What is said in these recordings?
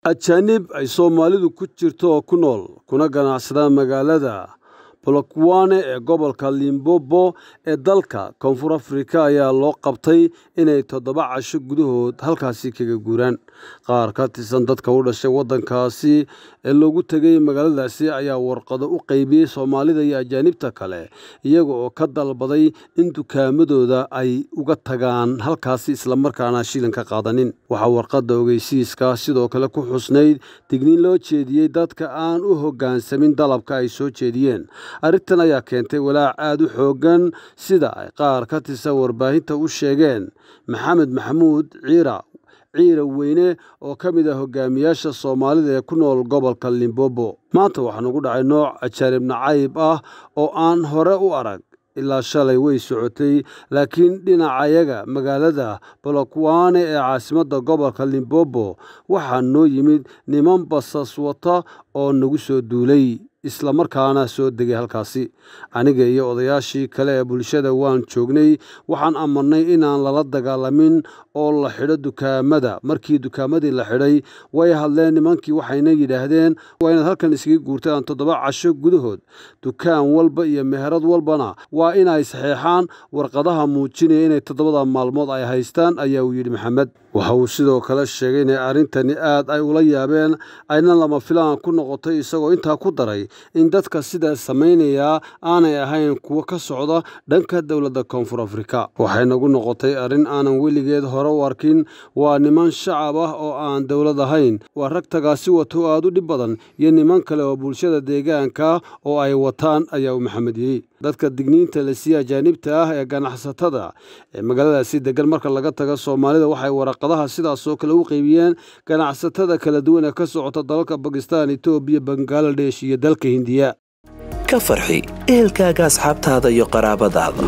ajaanib ay soomaalidu ku jirto oo ku nool kuna ganacsadaan magaalada bolokwane ee gobolka limbobo ee dalka koonfur afrika ayaa loo qabtay inay toddoba casho gudahood halkaasi kaga guuraan qaar ka tirsan dadka u dhashay waddankaasi ee loogu tegay magaaladaasi ayaa warqado u qaybiyey soomaalida iyo ajaanibta kale iyaga oo ka dalbaday in dukaamadooda ay uga tagaan halkaasi islamarkaana shilin ka qaadanin waxaa warqadda ogeysiiska sidoo kale ku xusnayd digniin loo jeediyey dadka aan u hoggaansamin dalabka ay soo jeediyeen arrintan ayaa keentay walaac aada u xooggan sida ay qaar ka tirsan warbaahinta u sheegeen maxamed maxamuud ciira ciira weyne oo ka mid ah hogaamiyaasha soomaalida ee ku nool gobolka limbobo maanta waxaa nugu dhacay nooc ajaanib nacayb ah oo aan hore u arag ilaa shalay way socotay laakiin dhinacayaga magaalada bolokwane ee caasimadda gobolka limbobo waxaa noo yimid niman basas wata oo nagu soo duulay islamarkaana soo degay halkaasi aniga iyo odayaashii kale ee bulshada waan joognay waxaan amarnay inaan lala dagaalamin oo la xidho dukaamada markii dukaamadii la xidhay way hadleen nimankii waxayna yidhaahdeen waa inaad halkan iskaga guurtaan toddoba casho gudahood dukaan walba iyo meherad walbana waa inay saxeexaan warqadaha muujinaya inay toddobada maalmood ay haystaan ayaa uu yidhi maxamed waxa uu sidoo kale sheegay inay arrintani aad ay ula yaabeen ayna lama filaan ku noqotay isagoo intaa ku daray in dadka sidaas samaynayaa aanay ahayn kuwo ka socda dhanka dowladda koonfur afrika waxay nagu noqotay arrin aanan weligeed hore u arkin waa niman shacab ah oo aan dowlad ahayn waa rag tagaasi wato aad u dhib badan iyo niman kale oo bulshada deegaanka oo ay wataan ayaa uu maxamed yidhi dadka digniinta la siiye ajaanibta ah ee ganacsatada ee magaaladaasi degan marka laga taga soomaalida waxay waraqadaha sidaasoo kale u qeybiyeen ganacsatada kala duwan ee ka socota dalalka bakistan etoobiya bangaladesh iyo dalka hindiya ka farxi ehelkaaga asxaabtaada iyo qaraabadaada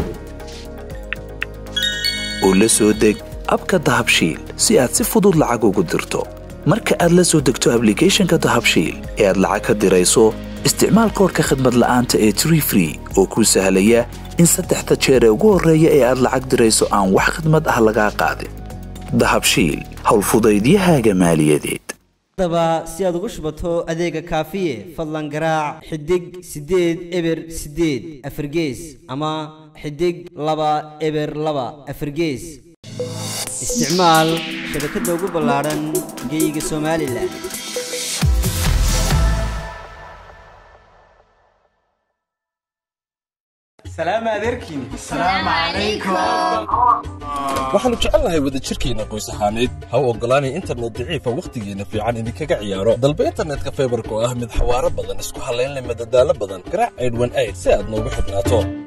oo la soo deg abka dahabshiil si aad si fudud lacag ugu dirto marka aad la soo degto ablicathonka dahabshiil ee aad lacag ka dirayso isticmaal koorka khadmad la'aanta ee tree free oo kuu sahlaya in saddexda jeer ee ugu horreeya ee aad lacag dirayso aan wax khadmad ah lagaa qaadin dahabshiil howlfudaydiyahaaga maaliyadeed haddaba si aad ugu shubato adeega kaafiye fadlan garaac xidig siddeed eber siddeed afargees ama xidig laba eber laba afargees isticmaal shabakadda ugu ballaadhan geyga somalilan waxaannu jecelnahay wadajirkeenna qoys ahaaneed ha u oggolaanay internet daciifa wakhtigeenna fiican idinkaga ciyaaro dalba internetka faybarka oo ah mid xawaaro badan isku hallaynleh madadaalo badan garaac aydhwan ayd si aad noogu xidhnaato